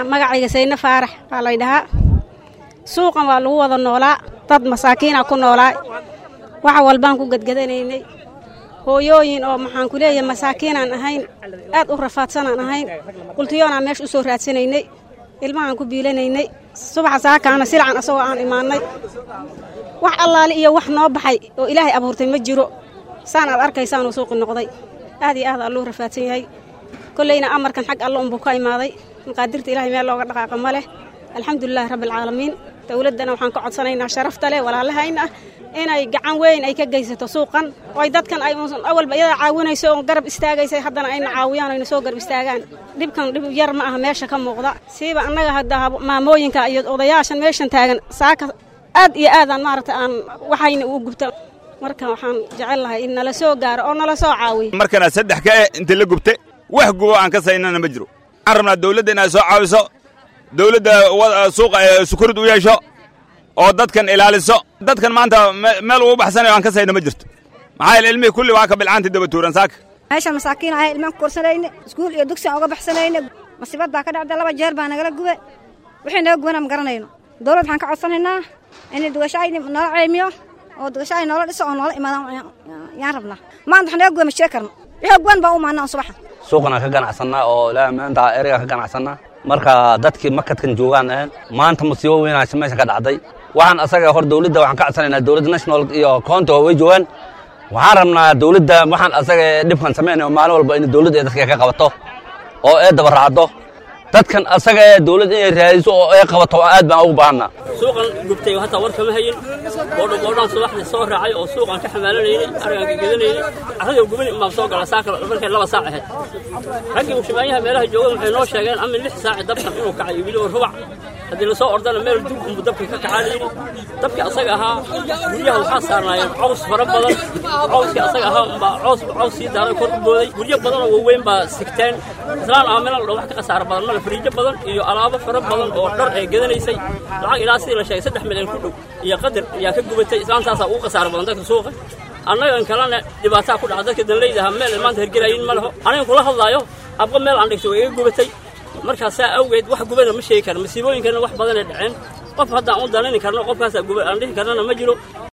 magacayga sayne faarax baa lay dhahaa suuqan waa lagu wada noolaa dad masaakiina ku noolaa waxa walbaan ku gadgadanaynay hooyooyin oo maxaan ku leeyahay masaakiinaan ahayn aad u rafaadsanaan ahayn qultiyoonaan meesha u soo raadsanaynay ilmahaan ku biilanaynay subaxa saakaana silcan asagoo aan imaannay wax allaali iyo wax noo baxay oo ilaahay abuurtay ma jiro saan aad arkaysaanuu suuqi noqday aad iyo aad alluu rafaadsan yahay kollayna amarkan xag alla unbuu ka imaaday maqaadirta ilahay meel looga dhaqaaqa ma leh alxamdulilaahi rabbialcaalamiin dowladdana waxaan ka codsanaynaa sharafta leh walaalahayna inay gacan weyn ay ka geysato suuqan oy dadkan ay awalba iyada caawinayso oo garab istaagaysay haddana ayna caawiyaan ayna soo garab istaagaan dhibkan dhib yar ma aha meesha ka muuqda siiba annaga hadda maamooyinka iyo odayaashan meeshan taagan saaka aad iyo aadaan maaragta aan waxayna u gubta marka waxaan jecel lahay in nala soo gaaro oo nala soo caawiyo markana saddex ka eh inta la gubte wax gubo aan ka saynana ma jiro waxaan rabnaa dawladda inay soo caawiso dawladda suuqa ee sukurid u yeesho oo dadkan ilaaliso dadkan maanta meel ugu baxsanayo aan ka sayna ma jirto maxaa yaele ilmihii kulli waa ka bilcaantii daba tuuran saaka meeshaan masaakiin ahay ilmaan ku korsanayne iskuul iyo dugsi aan uga baxsanayne masiibad baa ka dhacda laba jeer baa nagala gube wixii naga gubana ma garanayno dawlad waxaan ka codsanaynaa in dugashaayni noola ceymiyo oo dugashaay noola dhiso oo noola imaadaan yaan rabnaa maanta wax naga guba ma jiri karno wixii guban baa u maannaa subaxa suuqan aan ka ganacsannaa oo ilaa maanta ereygaan ka ganacsannaa marka dadkii makadkan joogaan ahayn maanta musiibo weynaa meeshan ka dhacday waxaan asaga hor dawladda waxaan ka codsanaynaa dawladda national iyo county way joogaan waxaan rabnaa dawladda waxaan asaga dhibkan samaynayo maalin walba in dawladda ee dadka ka qabato oo ee daba raacdo dadkan asaga ee dawladda inay raadiso oo ee qabato aad baan ugu baahannaa suuqan gubtay hataa war kama hayin boodho boodhaan subaxdii soo raacay oo suuqan ka xamaalanaynay arigaan ka gedanaynay carradii gubani umaan soo gala saaka markay laba saac ahayd raggii mushimaayaha meelaha joogan waxay noo sheegeen ama lix saaci dabkan inuu kacay wili oo rubac haddii la soo ordana meel dug unbu dabkii ka kacaa layidhi dabkii asaga ahaa guryaha waxaa saarnaayeen caws fara badan cawskii asaga ahaa umbaa caws caws sii daaray kor u booday guryo badan oo waaweyn baa sigteen islaan aaminal dho wax ka khasaara badan male fariijo badan iyo alaabo fara badan oo dhar ee gedanaysay lacag ilaa sidii la sheegay saddex milyan ku dhow iyo qadir ayaa ka gubatay islaantaasaa ugu khasaara badan dadka suuqa annagan kalena dhibaataa ku dhaca dadka danleyda ahaa meel maanta hergelayin ma leho anigan kula hadlaayo abqa meel aan dhigto way iga gubatay markaasaa awgeed wax gubana ma sheegi kara masiibooyinkana wax badanay dhaceen qof haddaan u danayni karno qofkaasaa guba aan dhihi karnana ma jiro